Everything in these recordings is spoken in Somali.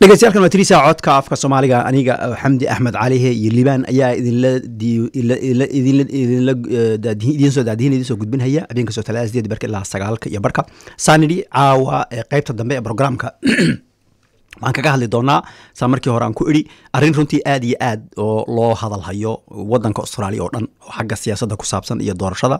dhegeystayaal waa tiriisa codka afka soomaaliga aniga xamdi axmed calihe iyo liibaan ayaa idinla idiin soo daadihin idin soo gudbinhaya habeenka soo talaa sideed barka ilaa sagaalka iyo barka saanidhi caawa qeybta dambe ee programka waxaan kaga hadli doonaa saa markii hore aan ku idhi arrin runtii aad iyo aad oo loo hadalhayo wadanka australia oo dhan oo xagga siyaasadda ku saabsan iyo doorashada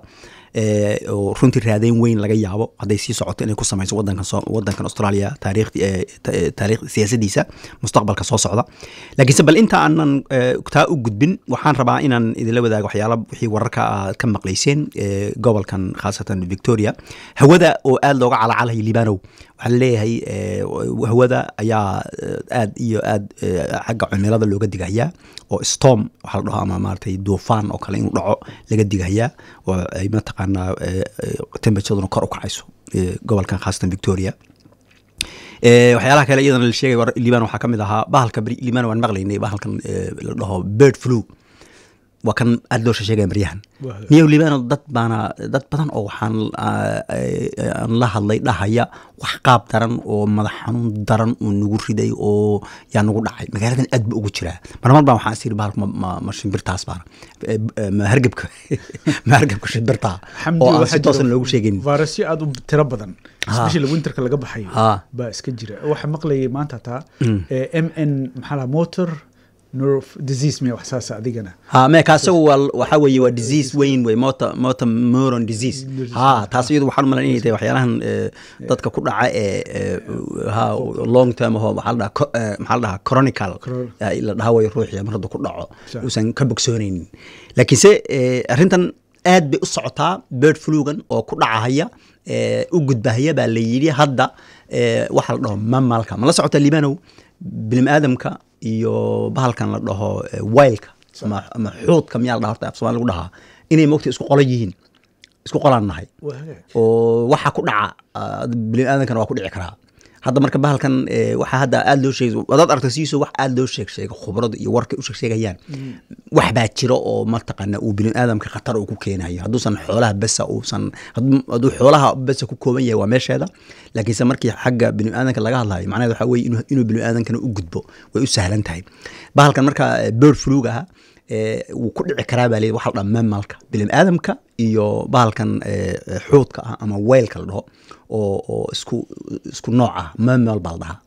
oo runtii raadeyn weyn laga yaabo hadday sii socoto inay ku samayso wadankan australia taarikh siyaasadiisa mustaqbalka soo socda laakiinse bal inta aanan taa u gudbin waxaan rabaa inaan idinla wadaago waxyaala wixii wararka aad ka maqlayseen gobolkan khaasatan victoria hawada oo aad looga calacalhayo libanow waxaa laleeyahay hawada ayaa aad iyo aad xagga cimilada looga digahayaa oo storm waxaa la dhaho ama maaragtay duufaan oo kale inuu dhaco laga digahayaa oo ay mataqaanaa temperaturaduna kor u kacayso gobolkan khaasatan victoria waxyaalaha kale iyadana la sheegay liban waxaa ka mid ahaa bahalka liban waan maqlaynay bahalkan la dhaho bird flu waa kan aada loo sheegaya maryahan niyow libano dad baana dad badan oo waxaan aan la hadlay dhahaya wax qaab daran oo madax xanuun daran uu nagu riday oo yaa nagu dhacay magaaladan aad ba ugu jiraa marmar baa waxaan isiri bahalka ma shimbirtaas baana ma hargebka ma hargebka shimbirtaa oo aan si toosan loogu sheegaynin vairasyo aada u tiro badan especially winterka laga baxayo baa iska jira waxaa maqlayay maanta taa m n maxaa laha motor disease miya wax saasa adigana ha meeka asagu waa waxaa weeye waa disease weyn wey motor motor moron disease ha taas iyadu waxaan umalan inay tahay waxyaalahan dadka ku dhaca ee ha long term aho waxaa la dhaha maxaa la dhahaa chronical la dhaha wayo ruuxii mar hadduu ku dhaco uusan ka bogsoonaynin laakiinse arrintan aad bay u socotaa bird flugan oo ku dhacahaya u gudbahaya baa la yidhi hadda waxaa la dhaho mamalka ma la socota libanow bilim aadamka iyo bahalkan la dhaho wailka ama xuudka miyaa la dhaha horta af somali lagu dhahaa inay mogta isku qola yihiin isku qolaan nahay oo waxa ku dhaca bilim aadamkana waa ku dhici karaa hadda marka bahalkan waxaa hadda aada loo sheegay wadaad aragta siiso wax aada loo sheeg sheega khubrada iyo warkay u sheeg sheegayaan wax baa jira oo mataqaana uu bini aadamka khatar uu ku keenayo hadduusan xoolaha besa uusan hadduu xoolaha besa ku kooban yahay waa meesheeda laakiinse markii xagga bini aadanka laga hadlayo macnaheed waxaa weye inuu bini aadankana u gudbo way u sahlan tahay bahalkan marka bird flug aha wuu ku dhici karaa baa leeyahy waxa la dhaha mamalka bilim aadamka iyo bahalkan xuudka ah ama weylka la dhaho oo oo isku isku nooc ah mamal baa la dhahaa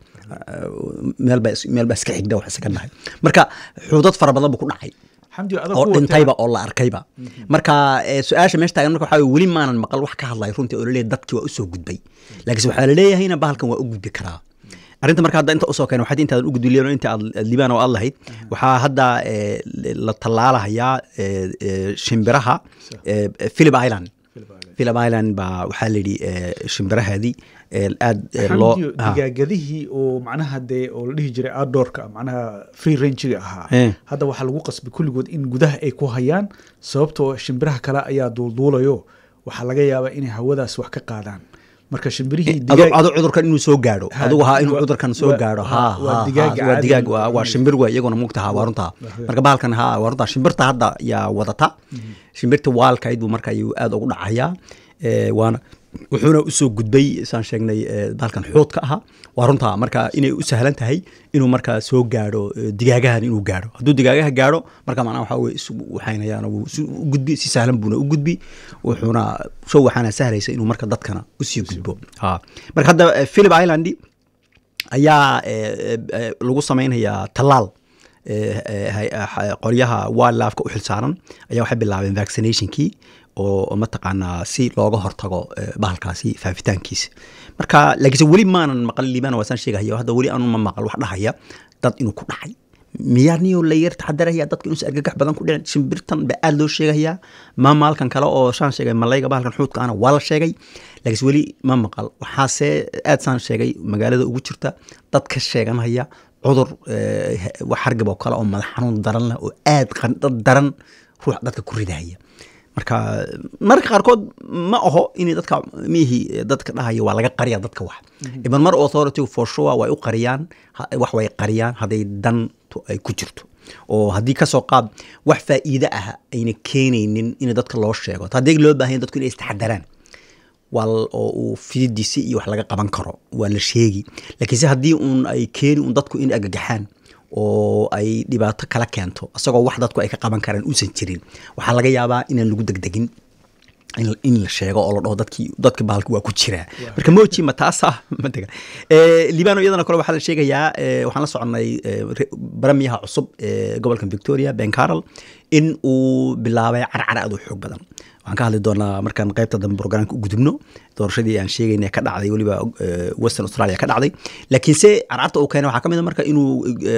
meelba meelbaa iska xigda wax isaga nahay marka xuudad fara badan buu ku dhacay oo dhintayba oo la arkayba marka su-aasha meesha taagan marka waxaa weli maanan maqal wax ka hadlay runtii oo laleeyahy dadkii waa usoo gudbay laakiinse waxaa laleeyahayna bahalkan waa u gudbi karaa arrinta marka hadda inta usoo keen waxaad intaadan u gudbi liban inta aad libaan oo aad lahayd waxaa hadda la tallaalahayaa shimbiraha philip island philip island baa waxaa la yidhi shimbirahaadii aad loo digaagadihii oo macnaha dee oo la dhihi jiray outdoorka macnaha free rangiga ahaa hadda waxaa lagu qasbay kulligood in gudaha ay ku hayaan sababtoo shimbiraha kale ayaa duulduulayo waxaa laga yaabaa inay hawadaas wax ka qaadaan marka shimbirihii adu cudurkan inuu soo gaadho adigu ha inuu cudurkan soo gaadho waa digaag waa shimbir wey iyaguna mugta ha waa runtaa marka bahalkan ha waa runtaa shimbirta hadda yaa wadata shimbirta waalkayd buu marka ayuu aada ugu dhacayaa waana wuxuuna usoo gudbay saan sheegnay bahalkan xuudka ahaa waa runtaa marka inay u sahlan tahay inuu markaa soo gaadho digaagahan inuu gaadho hadduu digaagaha gaadho marka macnaha waxaa weye isu waxaynayaan wuu u gudbi si sahlan buuna u gudbi wuxuuna soo waxaana sahlaysa inuu marka dadkana usii gudbo ha marka hadda philip island ayaa lagu samaynayaa tallaal qolyaha wildlifeka u xilsaaran ayaa waxay bilaabeen vaccinationkii oo mataqaanaa si looga hortago bahalkaasi faafitaankiisa marka laakiinse weli maanan maqal liibana waasaan sheegahayo hadda weli aanu ma maqal wax dhahaya dad inuu ku dhacay miyaa niyo la yar taxadaraya dadka inuusan argagax badan ku dhicin shimbirtan ba aada loo sheegayaa mamaalkan kale oo saan sheegay malayga bahalkan xuudka ana waa la sheegay laakiinse weli ma maqal waxaase aad saan sheegay magaalada ugu jirta dad ka sheeganaya cudur wax hargab oo kale oo madax xanuun daran leh oo aad qandad daran ruux dadka ku ridahaya marka marka qaarkood ma aho in dadka mihi dadka dhahaya waa laga qariya dadka wax iban mar authority for sure way u qariyaan wax way qariyaan hadday dantu ay ku jirto oo haddii kasoo qaad wax faa'iide ah ayna keenaynin in dadka loo sheego haddii loo baahan dadku inay istaxadaraan waa oo uu fidiisi iyo wax laga qaban karo waa la sheegi laakiinse haddii uun ay keeni un dadku in agagaxaan oo ay dhibaato kala keento isagoo wax dadku ay ka qaban karaan uusan jirin waxaa laga yaabaa inaan lagu degdegin in la sheego oo la dhaho dadkii dadka bahalka waa ku jiraa marka moji ma taasa matega libano iyadana kale waxaa la sheegayaa waxaan la soconay baramiyaha cusub ee gobolka victoria ben carol in uu bilaabay carcara aad u xoog badan waxaan ka hadli doonaa markaan qaybta dambe brograamka u gudubno doorashadii aan sheegayna ka dhacday weliba western australia ka dhacday laakiinse carcarta uu keenay waxaa ka mid a marka inuu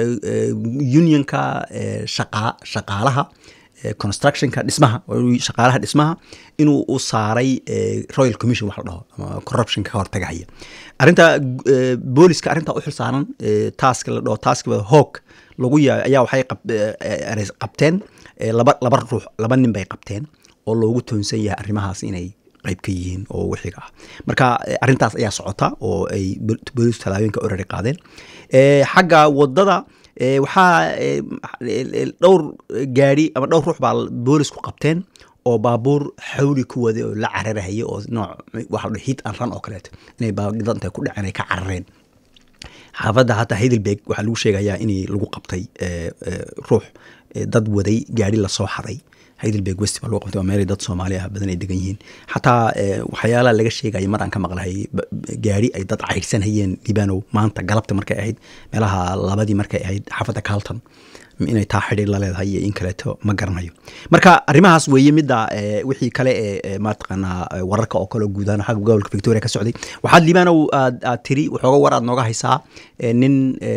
unionka shaqa shaqaalaha constructionka dhismaha shaqaalaha dhismaha inuu u saaray royal commission wax la dhaho ama corruption ka hortagahaya arrinta booliska arrinta u xilsaaran task la dhaho task hawk lagu yaay ayaa waxay qabteen laba laba ruux laba nin bay qabteen oo loogu toonsan yahay arrimahaas inay qayb ka yihiin oo wixiga ah marka arrintaas ayaa socota oo ay boolisku tallaabooyinka orari qaadeen xagga wadada waxaa dhowr gaari ama dhowr ruux baa boolisku qabteen oo baabuur xawli ku waday oo la cararahaya oo nooc waxa la hit and run oo kaleeto inay baadida intay ku dhaceen ay ka carareen xaafadda hataa heidelberg waxaa lagu sheegayaa in lagu qabtay ruux dad waday gaari lasoo xaday heidelberg west baa lagu qabtay waa meelay dad soomaali ah badan ay degan yihiin xataa waxyaalaha laga sheegaya mar aan ka maqlahay gaari ay dad caydhsanhayeen libanow maanta galabta markay ahayd meelaha labadii markay ahayd xaafadda carlton inay taa xidhiir la leedahay iyo in kaleeto ma garanayo marka arrimahaas weeye midda wixii kale ee mataqaanaa wararka oo kale guudaan xagga gobolka victoria ka socday waxaad libanow aad aad tiri waxooga war aad nooga haysaa nin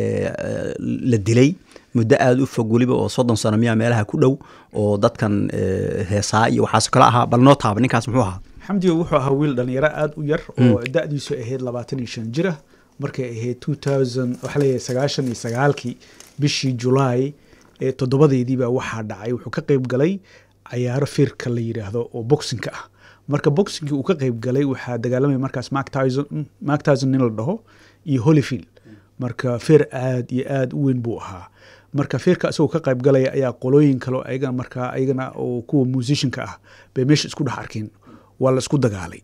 la dilay muddo aada u fog weliba oo soddon sano miyaa meelaha ku dhow oo dadkan heesaa iyo waxaas kale ahaa bal noo taaba ninkaas muxuu ahaa xamdigo wuxuu ahaa wiil dhalinyaro aada u yar oo da-diisu ahayd labaatan iyo shan jir ah markay ahayd two thousand waxaa leeyahay sagaashan iyo sagaalkii bishii julaay ee toddobadeediibaa waxaa dhacay wuxuu ka qeyb galay cayaaro firka la yidhaahdo oo boxinka ah marka boxingkii uu ka qeyb galay waxaa dagaalamaya markaas mark tyson mark tyson nin la dhaho iyo holyfield marka feer aada iyo aada u weyn buu ahaa marka feerka isagoo ka qayb galaya ayaa qolooyin kale ayagana markaa ayagana oo kuwa musicianka ah bay meesha isku dhex arkeen waa la isku dagaalay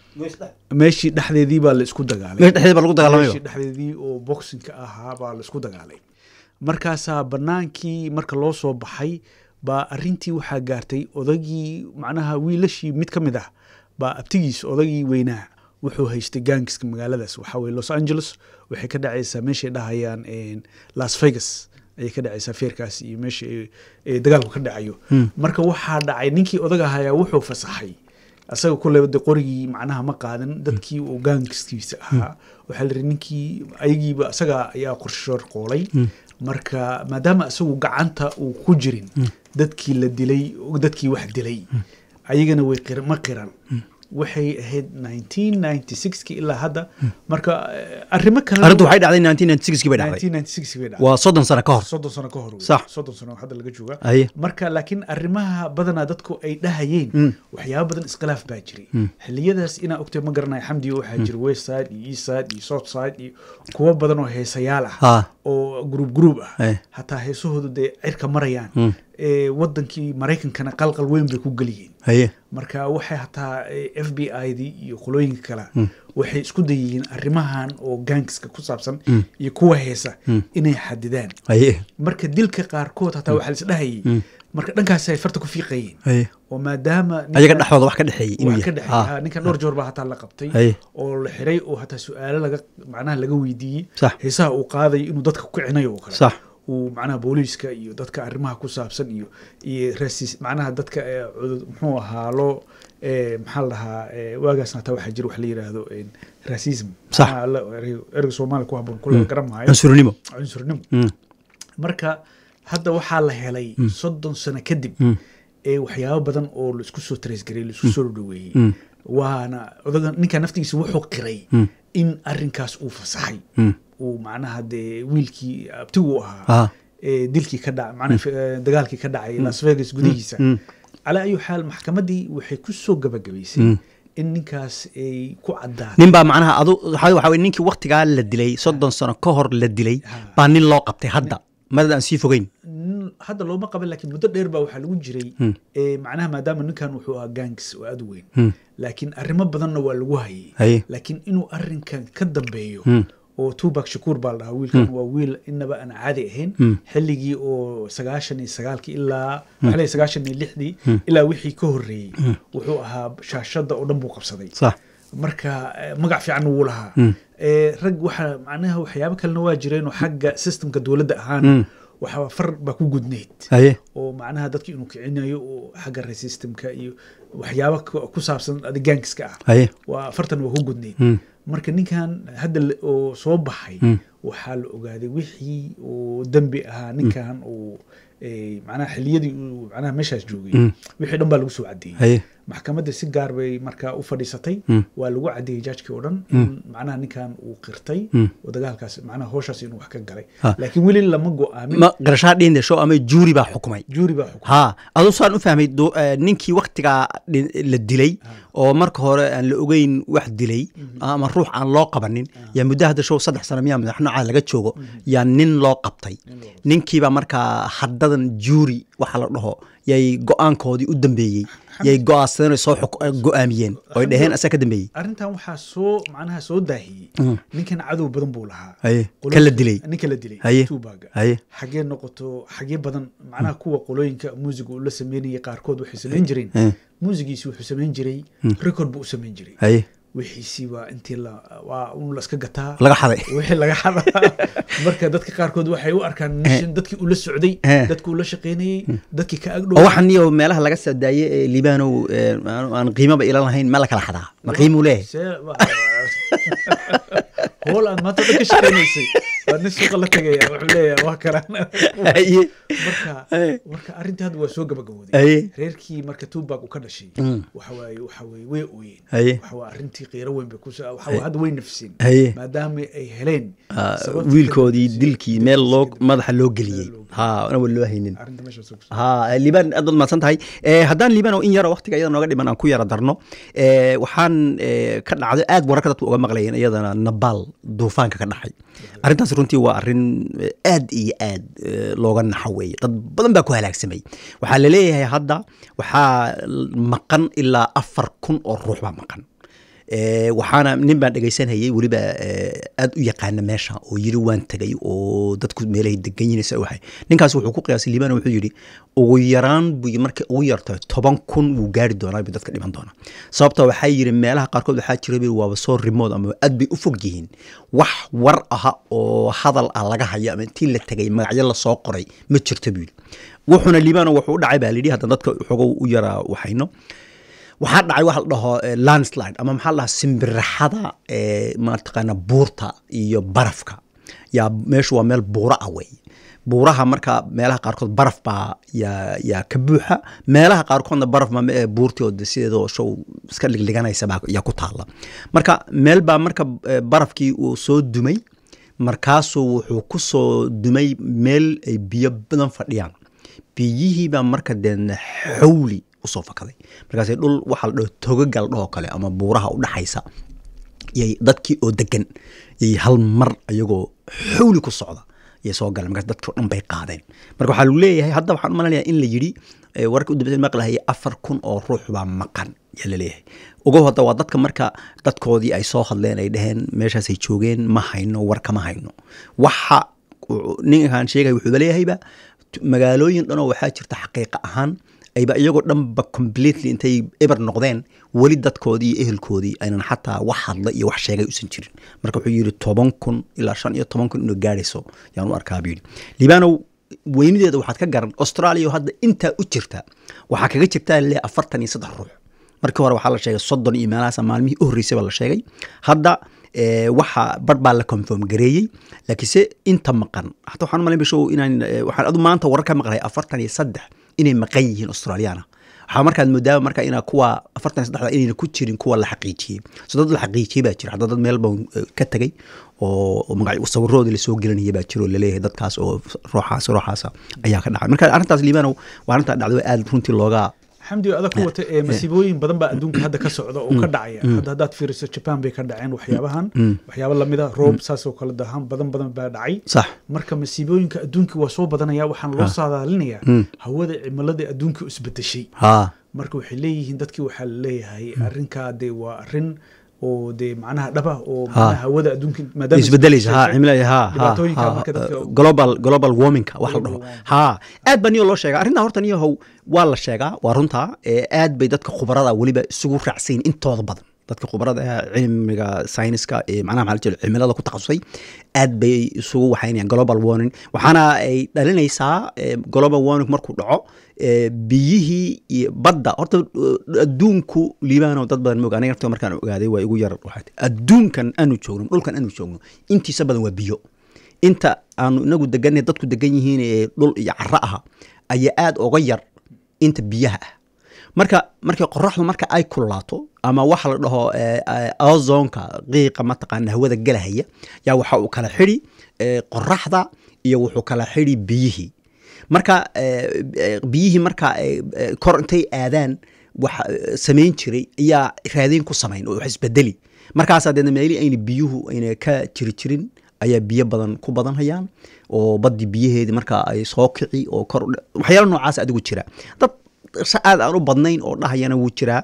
meeshii dhexdeedii baa la isku dagaalay meeshii dhexdeedii oo boxingka ahaa baa la isku dagaalay markaasaa banaankii marka loo soo baxay baa arintii waxaa gaartay odagii macnaha wiilashii mid ka mid ah baa abtigiis odagii weynaa wuxuu haystay gaangiska magaaladaas waxaa weye los angeles waxay ka dhacaysaa meeshay dhahayaan las vegas ayay ka dhacaysaa feerkaas iyo meesha dagaalku ka dhacayo marka waxaa dhacay ninkii odaga ahayaa wuxuu fasaxay asaga kuleba de qorigii macnaha ma qaadan dadkii uu gaangiskiisa ahaa waxaa la yidhi ninkii ayagiiba asaga ayaa qorshoor qoolay marka maadaama isagu gacanta uu ku jirin dadkii la dilay dadkii wax dilay ayagana way ma qiran waxay ahayd nineteen ninety sixki ilaa hadda marka arrimo kale arrintu waxay dhacday nineteen ninety sixkii bay dhacday nineteen ninety six bay dhacday waa soddon sano ka hor soddon sano ka hor wey. Sax. soddon sano hadda laga jooga Aye. marka laakiin arrimaha badanaa dadku ay dhahayeen waxyaaba badan iskhilaaf baa jiray xiliyadaas inaa ogtay ma garanayo xamdi waxaa jira west side iyo east side iyo south side iyo kuwo badan oo heesayaal ah Ha. oo gruub gruub ah Eh. hataa heesahoodu dee cirka marayaan ee wadankii maraykankana qalqal weyn bay ku geliyeen haye marka waxay hataa f b i dii iyo qolooyinka kale waxay isku dayihiin arrimahan oo gaangiska ku saabsan iyo kuwa heesa inay xadidaan haye marka dilka qaarkood hataa waxaa laisdhahayay marka dhankaas ay farta ku fiiqayeen haye oo maadaama ninka- ayaga dhexdooda wax ka dhexeeyey inuu wax ka yahay dhexeeya Ha. ha, ninkan dhowr joor baa hataa la qabtay Haye. oo la xiray oo hataa su-aalo laga macnaha laga weydiiyey Sax. heesaha uu qaadayo inuu dadka ku kicinayo oo kale Sax. uu macnaha booliiska iyo dadka arrimaha ku saabsan iyo iyo rasis macnaha dadka ee cudud muxuu ahaa loo ee, maxaa la dhahaa ee, waagaasna hataa waxaa jira wax la yidhaahdo een, racism Sax. Macnaha la- erey- ereyga soomaaliya ku haboon kule garan maayo cunsurnimo cunsurnimo Mm. marka hadda waxaa la helay soddon sano kadib ee waxyaabo badan oo laisku soo taraysgarey laisku soo dhaweeyey waana odaga ninka naftigiisa wuxuu qiray in arinkaas uu fasaxay uu macnaha dee wiilkii abtigu Ah. ahaa ee dilkii ka dhacay macnaha fi- ee, dagaalkii ka dhacay las vegas gudihiisa calaa ayu xaal maxkamaddii waxay ku soo gabagabaysay in ninkaas ay ku caddaatay nin baa macnaha adu waxa waxa weye ninkii waktigaa la dilay soddon sano ka hor la dilay baa nin loo qabtay hadda madad aan sii fogeyn nin hadda looma qaban laakiin muddo dheer baa waxaa lagu jiray eh, macnaha maadaama ninkan wuxuu ahaa gangs oo aad u weyn laakiin arrimo badanna waa lagu hayay Haye. laakiin inuu arrinkan ka dambeeyo oo tubak shakuur baa la dhahaa wiilkan waa wiil inaba aan caadi ahayn xilligii oo sagaashan iyo sagaalkii ilaa maxaa leeyahay sagaashan iyo lixdii ilaa wixii ka horreeyey wuxuu ahaa shaashadda oo dhan buu qabsaday sax marka eh, magac fiican wuu lahaa Eh, rag waxa macnaha waxyaabo kalena waa jireen oo xagga systemka dowladda ahaan waxa far baa ku gudnayd haye oo macnaha dadki inuu kicinayo oo xagga resystemka iyo waxyaabo ku- ku saabsan adigaankiska ah haye waa afartan waa ku gudnayd marka ninkan hadda la- oo soo baxay waxaa la ogaaday wixii oo dembi ahaa ninkan uu eh, macnaha xiliyadii uu macnaha meeshaas joogay wixii dhan baa lagu soo cadeeyey haye maxkamadda si gaar bay markaa u fadhiisatay waa lagu cadeeyey jaajkii oo dhan in macnaha ninkan uu qirtay oo dagaalkaas macnaha howshaas inuu wax ka galay Ha. laakiin weli lama go-aamin ma qarashaa dhiinde show ama juuri baa xukumay juuri baa xukumay ha aduu saan u fahmay do- eh, ninkii waktigaa dhi- la dilay oo marka hore aan la ogeyn wax dilay ama ruux aan loo qabanin yaa muddo hadda show saddex sano miyaa madax nooca laga joogo yaa nin loo qabtay ninkiiba markaa haddadan juuri waxa la dhaho yay go-aankoodii u dambeeyey yay go-aansadeen soo xuk- eh, go-aamiyeen oy dhaheen asaa ka dambeeyey arrintan waxaa soo macnaha soo daahiyey ninkan cadow badan buu lahaa Haye. Qolooyinka- Kan la dilay. ninka la dilay Haye. tuubaga Haye. xagee noqoto xagee badan macnaha kuwa qolooyinka muusiga uu la sameynayay qaarkood waxay samayn jireen Eh. muusigiisi wuxuu samayn jiray record buu u samayn jiray haye wixiisii waa intii la waa un la iska gataa laga xaday wixii laga xadaa marka dadka qaarkood waxay u arkaan mission dadkii ula socday Eh. dadkii ula shaqaynayey dadkii ka oo agdhow waxaan iyo meelaha laga soo daayey ee libaanow eh, aan aan qiimaba ilan lahayn ma la kala xadaa ma qiimuu leeyahay hool aad maanta dhan ka shaqaynaysay waa nin suuqa la tegaya wuxuu leeyahay waa kalaan haye marka Eh. marka arrintii hadda waa soo gabagabooday Haye. reerkii marka tuubak uu ka dhashay waxa waaye waxa waaye way ooyeen Haye. waxa waa arrintii qiiro weyn bay kusa waxa waa hadda way nafseen Haye. maadaama ay heleen Ah, sababtii wiilkoodii ka dambeysay- dilkii meel loo madaxa loo geliyey ha ana wali loo haynin arrinta meeshaas ku ha liibaan aad baad mahadsan tahay Eh, haddaan liibaan oo in yaro waqtiga iyada nooga dhiman aan ku yara darno eh, waxaan eh, ka dhacday aad wararka dadku uga maqlayeen iyadana nabaal duufaanka ka dhacay arrintaas runtii waa arrin eh, aad iyo aad eh, looga naxo weeye dad badan baa ku halaagsamay waxaa la leeyahay hadda waxaa maqan ilaa afar kun oo ruux baa maqan Eh, waxaana nin baan dhegaysanayay weliba eh, aad u yaqaana meesha oo yiri waan tegay oo dadku meelahay degan yihiin sa waxay ninkaas wuxuu ku qiyaasay liibana wuxuu yidhi ugu yaraan buu markay ugu yarto toban kun wuu gaari doonaa buu dadka dhiman doonaa sababta waxaa yidhi meelaha qaarkood waxaa jira buu waaba soo rimood ama aad bay u fog yihiin wax war aha oo hadal ah laga hayo ama intii la tegay magacyo lasoo qoray ma jirto buu yidhi wuxuuna liibana wuxuu u dhacay baa layidhi hadda dadka xogow u yaraa waxayno waxaa dhacay waxa la dhaho eh, landslide ama maxaa la dhahaa simbiraxada eh, mataqaana buurta iyo barafka yaa meeshu waa meel buura ah wey buuraha marka meelaha qaarkood baraf baa yaa yaa ka buuxa meelaha qaarkoodna baraf ma ee buurtii oo de sideedoo show iska dhigdhiganaysa baa yaa ku taalla marka meel baa marka eh, barafkii uu soo dumay markaasuu wuxuu ku soo dumay meel ay biyo badan fadhiyaan biyihii baa marka deedna xawli usoo fakaday markaas dhul waxaa la dhaho togagal dhahoo kale ama buuraha u dhaxaysa yay dadkii oo degan yay hal mar ayagoo xawli ku socda yay soo galeen markaas dadkii oo dhan bay qaadeen marka waxaa lagu leeyahay hadda waxaan u malaynayaa in la yidhi eh, wararka u dambeysa maqlahayay afar kun oo ruux baa maqan yaa la leeyahay ogow hadda waa dadka marka dadkoodii ay soo hadleen ay dhaheen meeshaasay joogeen ma hayno war kama hayno waxa uu- ninkan sheegay wuxuuba leeyahayba t- magaalooyin dhanoo waxaa jirta xaqiiqa ahaan ayba iyagoo dhanba completely intay eber noqdeen weli dadkoodii iyo ehelkoodii aynan xataa wax hadla iyo wax sheegay usan jirin marka wuxuu yidhi toban kun ilaa shan iyo toban kun inuu gaadhayso yaan u arkaa buu yidhi libaanow weynideeda waxaad ka garan australia oo hadda intaa u jirta waxaa kaga jirtaa le afartan iyo saddex ruux markii hore waxaa la sheegay soddon iyo meelahaas maalmihii u horreysay baa la sheegay hadda eh, waxa bar baa la confirm gareeyey laakiinse inta maqan hata waxaan u malayn bishow inaan eh, waxaan adu maanta warar ka maqlay afartan iyo saddex inay maqan yihiin australiana waxaa markaad moodaaba marka inaa kuwa afartan iyo saddexda inayna ku jirin kuwa la xaqiijiyey so dad la xaqiijiyey baa jira hadda dad meel baan eh, ka tegay oo oo magac sawiroodii lasoo gelinaya baa jiro oo laleeyahay dadkaas oo ruuxaas ruuxaasa ayaa ka dhacay marka arrintaas liibanow waa arrintaa dhacdo aad runtii looga xamdi adag ku wata ee masiibooyin badan baa adduunka hadda ka socda oo ka dhacaya hadda haddaad fiiriso japan bay ka dhaceen waxyaabahan waxyaabo lamida roob saasoo kale dahan badan badan baa dhacay sax marka masiibooyinka adduunka waa soo badanaya waxaan loo saadaalinayaa hawada cimilada adduunka isbedeshay ha marka waxay leeyihiin dadkii waxaa laleeyahay arrinkaa dee waa arrin oo dee macnaha dhaba oo macnaha hawada adduunka maadaama isbedelaysa ha isbedeshay, cimilada ha dhibaatooyinka ha marka dadka global global warmingka wax la dhaho Global warming. ha aad baa niyo loo sheegaa arrintaa horta niyahow waa la sheegaa waa runtaa ee aad bay dadka khubarada weliba isugu raacsayin intooda badan dadka khubarada ah cilmiga sayniska ee macnaha maxaa la jira cimilada ku takhasusay aad bay isugu waxaynayaan global warming waxaana ay dhalinaysaa eh, global warming markuu dhaco eh, biyihii iyo badda horta eh, adduunku liibaano dad badan moog aniga naftiga markaan ogaaday waa igu yar waxaa ti- adduunkan aanu joogno dhulkan aanu joogno intiisa badan waa biyo inta aanu inagu deganay dadku degan yihiin ee dhul iyo caro aha ayaa aad oga yar inta biyaha ah marka markay qoraxdu marka ay kululaato ama waxa la dhaho eh, eh, ozonka qiiqa mataqaana hawada gelahaya yaa waxa uu kala xidhi eh, qoraxda iyo wuxuu kala xidhi biyihii marka eh, eh, biyihii marka eh, eh, kor intay aadaan wax eh, samayn jiray ayaa raadin ku samayn oo wax isbedeli markaasaa deedna meelihii ayna biyuhu ayna ka jiri jirin ayaa biyo badan ku badan hayaan oo baddi biyaheedii marka ay soo kici oo kor u dha- waxyaalo noocaas adigu jira dad sa aad aan u badnayn oo dhahayana wuu jiraa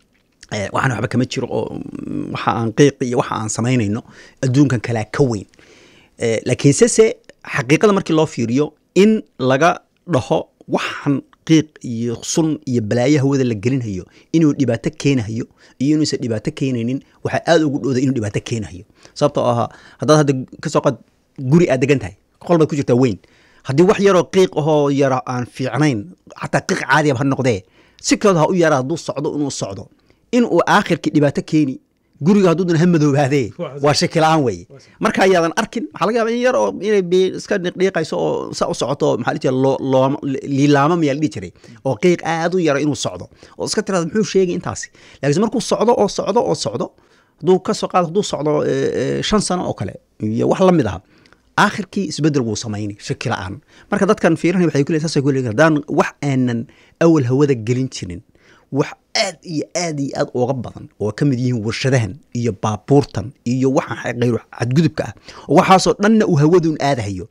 Eh, waxaan waxba kama jiro oo mm, waxa aan qiiqi iyo waxa aan samaynayno adduunkan kalaa ka weyn Eh, laakiinse se xaqiiqada markii loo fiiriyo in laga dhaho waxan qiiq iyo sun iyo balaayo hawada la gelinhayo inuu dhibaato keenahayo iyo inuusan dhibaato keenaynin waxaa aad ugu dhowda inuu dhibaato keenahayo sababtoo ahaa haddaad hadda kasoo qad guri aad degan tahay qol baad ku jirtaa weyn haddii wax yaroo qiiq ahoo yara aan fiicnayn xataa qiiq caadiaba ha noqdee si kaloo ha u yara hadduu socdo inuu socdo in uu aakhirkii dhibaato keeni guriga hadduudan ha madoobaadee waa shaki la-aan weeye marka ayaadan arkin waxaa laga yaaba in yar oo inay bi- iska dhiqdhiiqayso oo sa u socoto oo maxaa la jira loo- looma liilaama mayaa la dhihi jiray oo qiiq aad u yara inuu socdo oo iska tirada muxuu sheegay intaasi laakiinse markuu socdo oo socdo oo socdo hadduu ka soo qaado hadduu socdo eh, eh, shan sano oo kale iyo wax la mid ah aakhirkii isbedel wuu samaynay shaki la-aan marka dadkan fiirinaya waxay ku leeyihin saasay ku leeyihin haddaan wax aanan awal hawada gelin jirin wax aad iyo aad iyo aad uga badan oo ka mid yihiin warshadahan iyo baabuurtan iyo waxa khayr xadgudubka ah oo waxaasoo dhanna uu hawadun aadahayo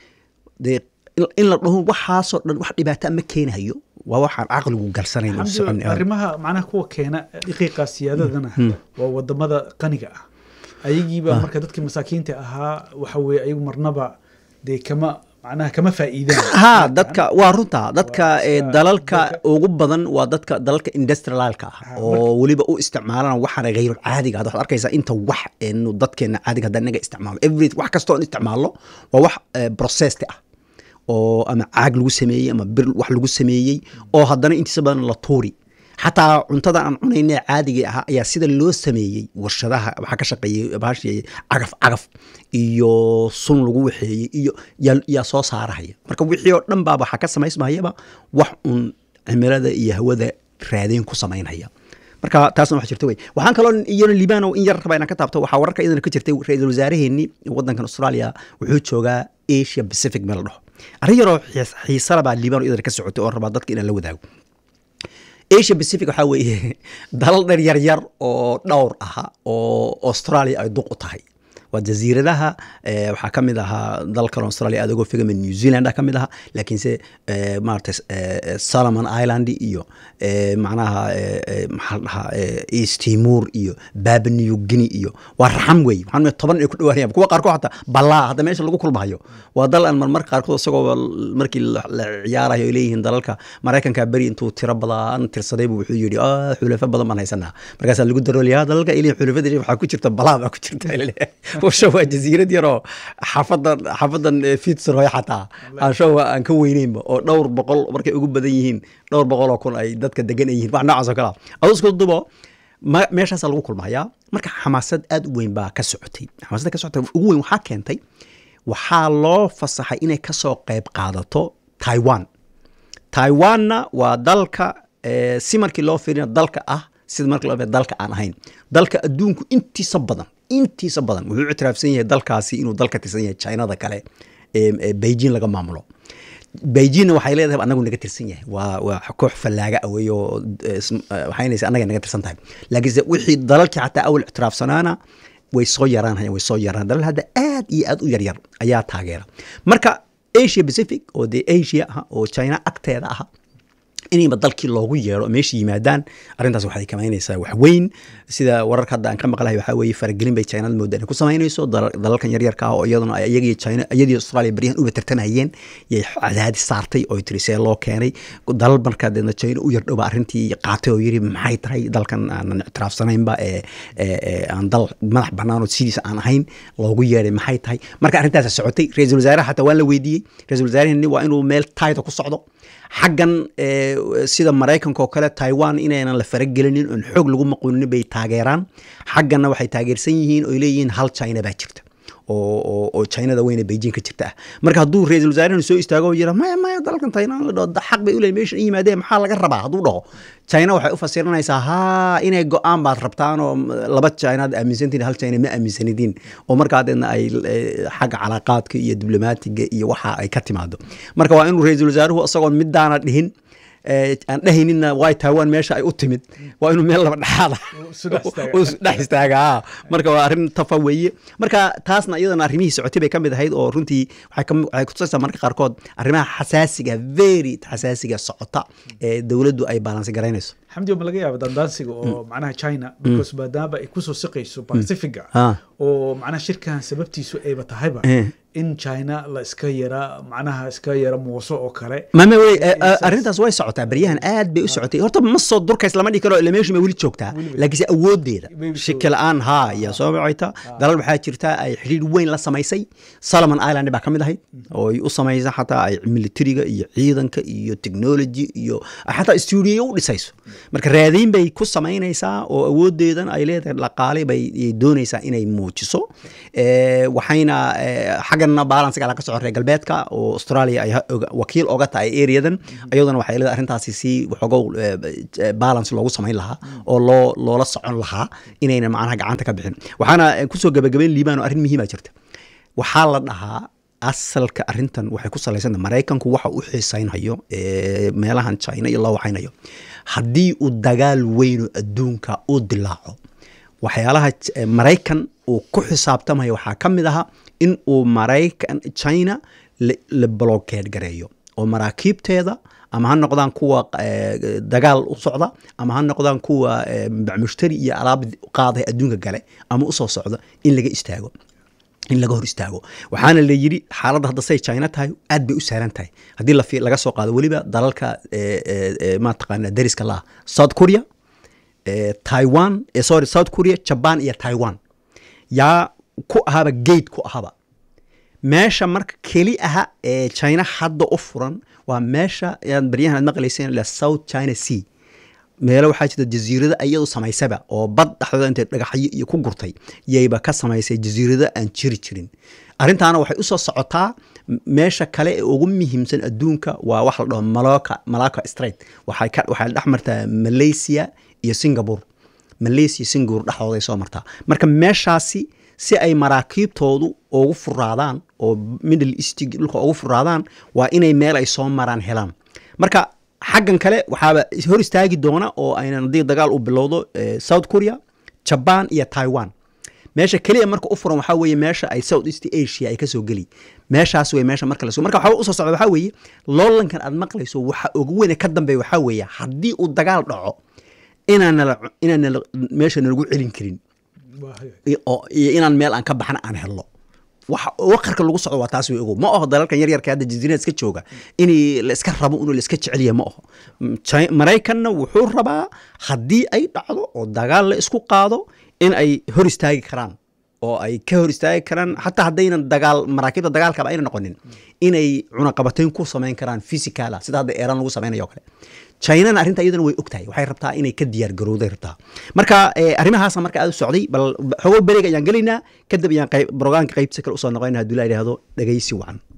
dee in- in la dhaho waxaasoo dhan wax dhibaata ma keenahayo waa waxaan caqligu galsanayn oo Xamdi, socon arrimaha macnaha kuwa keena dhiqiiqa siyaadadana waa wadamada qaniga ah ayagiiba marka dadkii masaakiinta ahaa waxa weye ayagu marnaba dee kama macnaha kama faa'iidaan ha dadka waa runta dadka Waa ee iska- dalalka dadka- ugu badan waa dadka dalalka industrialka ah Ha, oo weliba u isticmaalana waxaana hayr caadiga ah waxaad arkaysaa inta wax eenu dadkeena caadiga haddaan inaga isticmaalo every wax kastoo aan isticmaalno waa wax eh, processed ah oo ama caag lagu sameeyey ama bir wax lagu sameeyey oo haddana intiisa badan la tuuri xataa cuntada aan cunayna ee caadiga ahaa ayaa sida loo sameeyey warshadaha waxaa ka shaqeeyey bahashi cagaf cagaf iyo sun lagu waxeeyey iyo yaa yaa soo saarahaya marka wixii oo dhan baa waxaa ka samaysmayaba wax un cimilada iyo hawada raadeen ku samaynhaya marka taasna wax jirta wey waxaan kaloo iyana liibano in yar rabaa inaan ka taabto waxaa wararka iyadana ka jirtay ra-iisul wasaaraheenni wadankan australia wuxuu joogaa asia pacific meel la dhaho arrin yaroo xiis- xiisala baa liibano iyadana ka socotay oo rabaa dadka inaan la wadaago asia pacific waxaa weeye dalal dher yar yar oo dhowr aha oo australia ay duq u tahay waa jasiiradaha eh, waxaa ka mid ahaa dalkan australia aad uga fogama new zealand ka mid ahaa laakiinse eh, maarata eh, solomon island iyo eh, macnaha eh, eh, maxaa la dhahaa eh, east timor iyo baba new guinea iyo waa raxam wey waxaan leeyahay toban ay ku dhawaanayaan kuwa qaarkood xataa balaa hadda meesha lagu kulmahayo waa dal aan marmar qaarkood isagoo markii la la ciyaarayo ay leeyihiin dalalka maraykanka beri intuu tiro badan tirsaday buu wuxuu yidhi "Ah, xulafo badan baan haysanaa markaasaa lagu daroolaya dalalka ilin xulafada waxaa ku jirta balaa baa ku jirta washa waa jasiirad yaroo xafadan xafadan eh, fitzroy xataa ansho aan ka weyneynba oo dhowr boqol markay ugu badan yihiin dhowr boqol oo kun ay dadka degan ay yihiin wax noocaas oo kale ah aduu isku dubo ma- meeshaasaa lagu kulmayaa marka xamaasad aad u weyn baa ka socotay xamaasadda ka socotay ugu weyn waxaa keentay waxaa loo fasaxay inay kasoo qayb qaadato taiwan taiwanna waa dalka eh, si markii loo fiirina dalka ah sida markii loo fiirina dalka aan ahayn dalka adduunku intiisa badan intiisa badan wuxuu ictiraafsan yahay dalkaasi inuu dalka tirsan yahay chinada kale ee ee beijing laga maamulo beijingna waxay leedahay anagu naga tirsan yahay waa waa koox fallaaga awey oo waxaynaysa annaga naga tirsan tahay laakiinse wixii dalalkii xataa awal ictiraafsanaana way soo yaraanhayaan way soo yaraan dalal hadda aad iyo aad u yaryar ayaa taageera marka asia pacific oo dee asia ah oo china agteeda ah inayba dalkii loogu yeero meesha yimaadaan arrintaas waxay kamaynaysaa wax weyn sida wararka hadda aan ka maqlahay waxaa weeye faragelin bay chinada mooda inay ku samaynayso dalalkan yaryarka ah oo iyaduna iyagii china iyadii australia baryahan uba tartamayeen yay cadaadis saartay oo tiri see loo keenay dalal markaa deedna china u yardhowba arrintii qaatay oo yiri maxay tahay dalkan aanan ictiraafsanaynba ee aan dal madax bannaan oo sidiisa aan ahayn loogu yeeray maxay tahay marka arrintaas socotay ra-iisul wasaaraha xataa waan la weydiiyey ra-isul wasaarahani waa inuu meel tayda ku socdo xaggan sida maraykanka oo kale taiwan inaynan la faragelinin oon xoog lagu maquunin bay taageeraan xagganna waxay taageersan yihiin oy leeyihiin hal china baa jirta oo chinada weyne beijing ka jirta ah marka hadduu ra-isul wasaarehana soo istaago oo yira maya maya dalalkan tainan la dhaho xaq bay u leeyihin meeshan yimaadeen maxaa laga rabaa hadduu dhaho china waxay u fasiranaysaa haa inay go-aan baad rabtaan oo laba chinaad aaminsantiin hal china ma aaminsanidiin oo markaa deedna ay xagga calaaqaadka iyo diblomaatiga iyo waxa ay ka timaado marka waa inuu ra-iisul wasaaruhu isagoon midaana dhihin aan dhehayninna way taiwan meesha ay u timid waa inuu meel laba dhexaada dhex istaaga marka waa arrin tafa weeye marka taasna iyadana arrimihii socotay bay ka mid ahayd oo runtii waxay kutusaysaa marka qaarkood arrimaha xasaasiga very xasaasiga socota ee dowladdu ay baalansi garaynayso xamdi ma laga yaaba dandaansiga oo macnaha china because maadaama ay kusoo siqayso pacifiga oo macnaha shirkan sababtiisu ayba tahayba in china la iska yara macnaha iska yara muuso oo kale mame wey arrintaas way socotaa baryahan aad bay u socotay horta ma soo durkays lama dhihi karo ila meeshu ma weli joogtaa laakiinse awoodeeda shaki la-aan haa iyo soo bacayta dalal waxaa jirta ay xidhiir weyn la samaysay solomon island baa ka mid ahayd oo ay u samaysa xataa ay militariga iyo ciidanka iyo technology iyo xataa stuudiyo u dhisayso marka raadiin bay ku samaynaysaa oo awoodeedan ay leedahay dhaqaale bay doonaysaa inay muujiso waxayna xaggana balansiga ala ka soco reer galbeedka oo australia ay wakiil oga tahay areadan iyaduna waxay leedahay arrintaasi si waxoogow balance loogu samayn lahaa oo loo loola socon lahaa inayna macnaha gacanta ka bixin waxaana kusoo gabagabeyn liibaan oo arrin muhiima jirta waxaa la dhahaa asalka arrintan waxay ku salaysanta maraykanku waxa u xiisaynhayo meelahan china iyo loo waxaynayo haddii uu dagaal weyno adduunka u dilaaco waxyaalaha maraykan uu ku xisaabtamayo waxaa ka mid aha in uu maraykan china la blokeed gareeyo oo maraakiibteeda ama ha noqdaan kuwa dagaal u socda ama ha noqdaan kuwa mushtari iyo alaab qaaday adduunka gale ama usoo socda in laga istaago in laga hor istaago waxaana la yidhi xaaladda hadda say china tahay aad bay u sahlan tahay haddii laga soo qaado weliba dalalka mataqaana dariska laha south korea taiwan sorry south korea jaban iyo taiwan yaa ku ahaba gate ku ahaba meesha marka keli aha ee china hadda u furan waa meesha yaad baryahan aad maqlayseen la south china sea meelo waxaa jirta jasiirado iyadu samaysaba oo bad dhexdooda intay dhagaxyo iyo ku gurtay yayba ka samaysay jasiirado aan jiri jirin arrintaana waxay usoo socotaa meesha kale ee ugu muhiimsan adduunka waa wax la dhaho maloka malaka straight waxay ka waxay dhex martaa malaysia iyo singapore malaysia singapore dhexdooday soo martaa marka meeshaasi si ay maraakiibtoodu ugu furaadaan oo middle east dhulka ugu furaadaan waa inay meel ay soo maraan helaan marka xaggan kale waxaaba hor istaagi doona oo aynan haddii dagaal u bilowdo south korea jaban iyo taiwan meesha keliya marka u furan waxaa weeye meesha ay south east asia ay kasoo geli meeshaas wey meesha marka laso marka waxaa usoo socda waxaa weeye loolankan aad maqlayso waxa ugu weyne ka dambeeya waxaa weeye haddii uu dagaal dhaco inaanala inaanala meesha nalagu celin karin iyo inaan meel aan ka baxna aan helno waqarka lagu socdo waa taas way ogow ma aho dalalkan yaryarka hadda jasiirada iska jooga in la iska rabo inuu la iska jeceliya ma aho maraykanna wuxuu rabaa haddii ay dhacdo oo dagaal la isku qaado in ay hor istaagi karaan oo ay ka hor istaagi karaan xataa haddaynan dagaal maraakiibta dagaalkaba ayna noqonin inay cunaqabatayn ku samayn karaan physicala sida hadda eeran lagu samaynayo kale chinana arrinta iyadana way ogtahay waxay rabtaa inay ka diyaar garowday rabtaa marka arrimahaasa marka aad u socday bal xogo bereeg ayaan gelaynaa kadib ayaan brograamka qaybta kale usoo noqonayna hadduu la yidhaahdo dhegaysi wacan